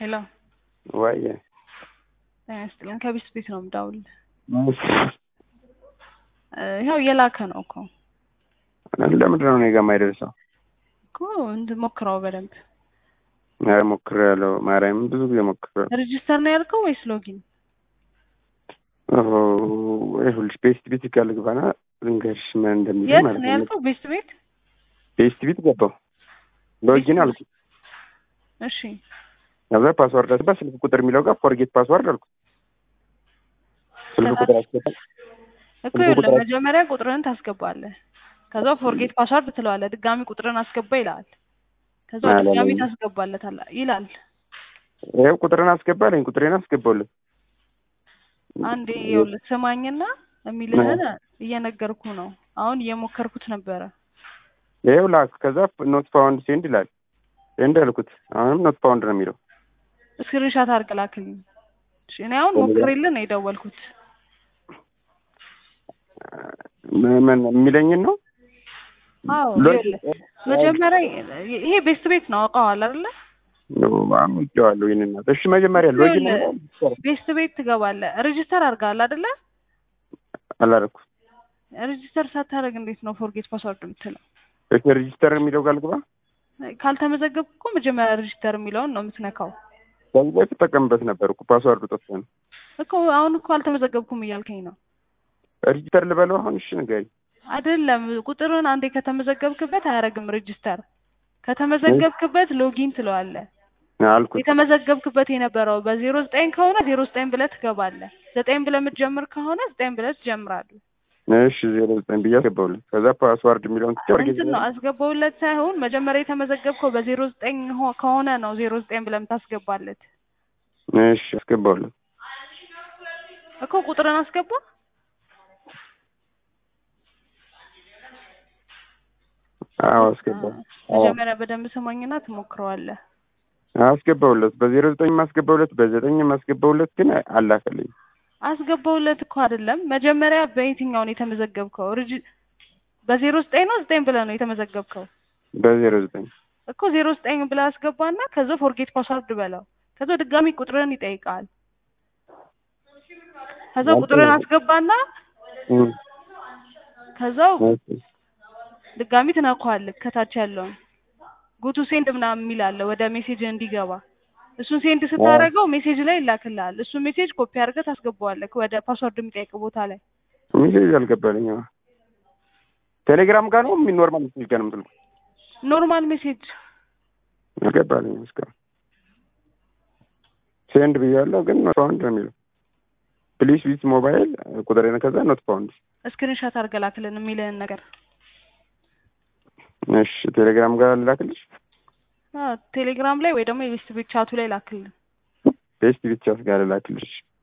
ሄሎ ወይ ጤና ይስጥልን። ከቢስ ቤት ነው የምደውልልህ። ይኸው እየላከ ነው እኮ ለምንድን ነው እኔ ጋ የማይደርሰው? እኮ እንድሞክረው በደንብ ኧረ ሞክሬያለሁ። ማርያምን ብዙ ጊዜ ሞክሬያለሁ። ሬጂስተር ነው ያልከው ወይስ ሎጊን? ይኸውልሽ ቤስት ቤት ጋር ልግባና ልንገርሽ ምን እንደሚል የት ማለት ነው ነው። ያልከው? ቤስት ቤት። ቤስት ቤት ገባሁ ሎጊን አልኩ። እሺ ከዛ ፓስዋርድ አስባ ስልክ ቁጥር የሚለው ጋር ፎርጌት ፓስዋርድ አልኩ። ስልክ ቁጥር አስገባ እኮ ስልክ ይኸውልህ ቁጥር- መጀመሪያ ቁጥርህን ታስገባለህ። ከዛ ፎርጌት ፓስዋርድ ትለዋለህ። ድጋሚ ቁጥርን አስገባ ይልሃል። ከዛ አላለም። ድጋሚ ታስገባለታለህ ይላል። ይኸው ቁጥርን አስገባለኝ ቁጥሬን አስገባሁለት። አንዴ ይኸውልህ ስማኝና የሚልህን እየነገርኩ ነው። አሁን እየሞከርኩት ነበረ። ይኸው ላክ። ከዛ ኖት ፋውንድ ሴንድ ይላል። ሴንድ አልኩት። አሁንም ኖት ፋውንድ ነው የሚለው። ስክሪንሻት አድርገህ ላክልኝ። እሺ፣ እኔ አሁን ሞክሬልህ ነው የደወልኩት። ምን- ምን የሚለኝን ነው አዎ ሎ- ይኸውልህ መጀመሪያ ይሄ ቤስት ቤት ነው አውቀዋል አይደለ? አውቄዋለሁ። ይህንን ናት። እሺ መጀመሪያ ሎጊን ይኸውልህ ቤስት ቤት ትገባለህ። ሬጂስተር አድርገሃል አይደለ? አላደረኩም። ሬጂስተር ሳታደርግ እንዴት ነው ፎርጌት ፓስወርድ የምትለው? እሺ ሬጂስተር የሚለው ጋር ልግባ። ካልተመዘገብክ እኮ መጀመሪያ ሬጂስተር የሚለውን ነው የምትነካው ከዚህ በፊት ጠቀምበት ነበር እኮ ፓስዋርዱ ጠፍቶ ነው። እኮ። አሁን እኮ አልተመዘገብኩም እያልከኝ ነው ሬጂስተር ልበለው አሁን? እሺ ንገሪኝ። አይደለም። ቁጥርን አንዴ ከተመዘገብክበት አያደርግም ሬጂስተር። ከተመዘገብክበት ሎጊን ትለዋለህ። አልኩት። የተመዘገብክበት የነበረው በዜሮ ዘጠኝ ከሆነ ዜሮ ዘጠኝ ብለህ ትገባለህ። ዘጠኝ ብለህ የምትጀምር ከሆነ ዘጠኝ ብለህ ትጀምራለህ። እሺ ዜሮ ዘጠኝ ብዬ አስገባሁለት። ከዛ ፓስዋርድ የሚለውን ትቼ ፎርጌት እንትን ነው አስገባውለት ሳይሆን መጀመሪያ የተመዘገብከው በዜሮ ዘጠኝ ሆ- ከሆነ ነው ዜሮ ዘጠኝ ብለህ የምታስገባለት እሺ አስገባሁለት። እኮ ቁጥርን አስገባ። አዎ አስገባሁ። አዎ መጀመሪያ በደንብ ስማኝና ትሞክረዋለህ። አስገባሁለት። በዜሮ ዘጠኝ ማስገባሁለት፣ በዘጠኝ ማስገባሁለት ግን አላከልኝ። አስገባውለት እኮ አይደለም። መጀመሪያ በየትኛው ነው የተመዘገብከው? ሪጂ በዜሮ ዘጠኝ ነው ዘጠኝ ብለህ ነው የተመዘገብከው በዜሮ ዘጠኝ እኮ ዜሮ ዘጠኝ ብለህ አስገባና ከዛ ፎርጌት ፓስዋርድ በለው። ከዛ ድጋሚ ቁጥርን ይጠይቃል። ከዛ ቁጥርን አስገባና እም፣ ከዛው እሺ። ድጋሚ ትነካዋለህ። ከታች ያለውን ጉቱ ሴንድ ምናምን የሚል አለ ወደ ሜሴጅ እንዲገባ። እሱን ሴንድ ስታደርገው ሜሴጅ ላይ ይላክልሃል። እሱን ሜሴጅ ኮፒ አድርገህ ታስገባዋለህ ወደ ፓስዋርድ የሚጠይቅ ቦታ ላይ። ሜሴጅ አልገባልኝ። አዎ። ቴሌግራም ጋር ነው ምን ኖርማል ሜሴጅ ጋር ነው የምትልኩት? ኖርማል ሜሴጅ አልገባልኝ እስካሁን። ሴንድ ብያለሁ ግን ኖት ፋውንድ ነው የሚለው። ፕሊስ ዊዝ ሞባይል ቁጥሬን ከዛ ኖት ፋውንድ። ስክሪንሻት አድርገህ ላክልን የሚልህን ነገር እሺ ቴሌግራም ጋር ልላክልሽ። አዎ፣ ቴሌግራም ላይ ወይ ደግሞ የቤስት ቤት ቻቱ ላይ ላክልን። ቤስት ብቻ ጋር ልላክልሽ።